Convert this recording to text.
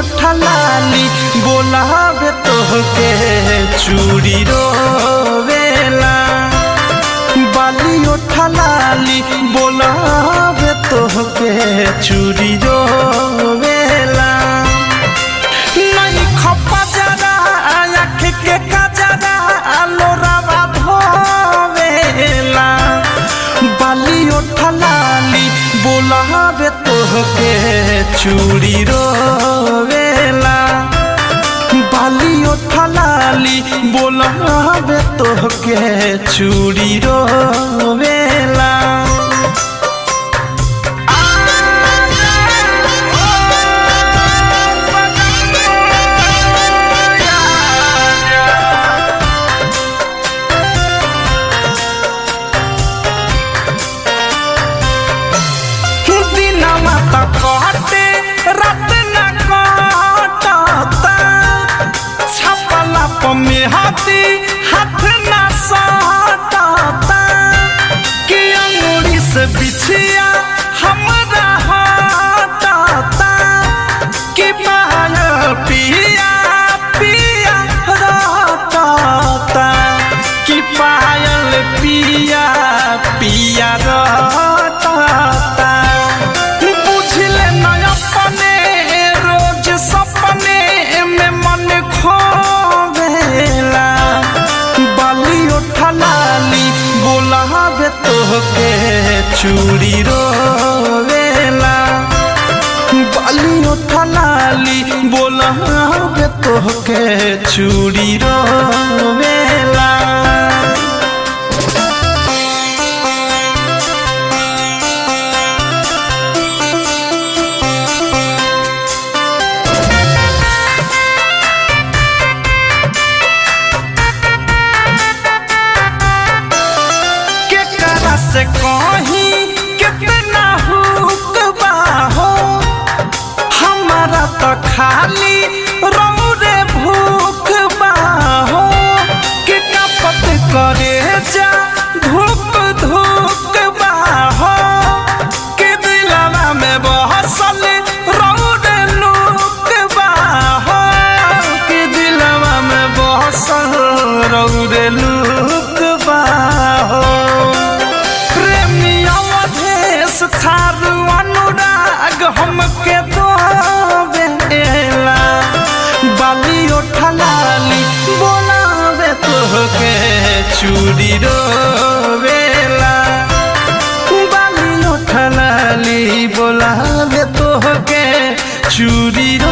ओठलाली बोलावे तोहके चूड़ी रोवेला बाली ओठलाली बोलावे तोहके चूड़ी रोवेला नहीं खपा जरा आँख के कजरा लोरावा धोवेला बाली ओठलाली बोलावे तोहके चूड़ी रोवेला बाली ओठलाली बोलावे तोहके चूड़ी रोवेला दिनमा त कटे रात न कटता छपला पमे हाथी हाथ न सटता कि अंगुरी से बिछिया हमरा हटता कि पायल पिया पिया रटता कि पायल पिया पिया रटता बुझले न अपने रोज सपने में मन खोवेला बाली उठलाली बोलावे तोहके चूड़ी रोवेला बाली उठलाली बोलावे तोहके चूड़ी रोवेला केकरा से कही कितना हुक हो हमारा तो खाली रौरे भूख हो कि कपट करे जा धूप धूक हो कि दिलवा में बहसल रौरे लूक हो कि दिलवा में बहसल रौरे लूक हो प्रेमी अवधेश थारू अनुराग हमके दो बेला बाली उठलाली बोलावे तोहके चूड़ी रोवेला बाली उठलाली बोलावे तोहके चूड़ी रो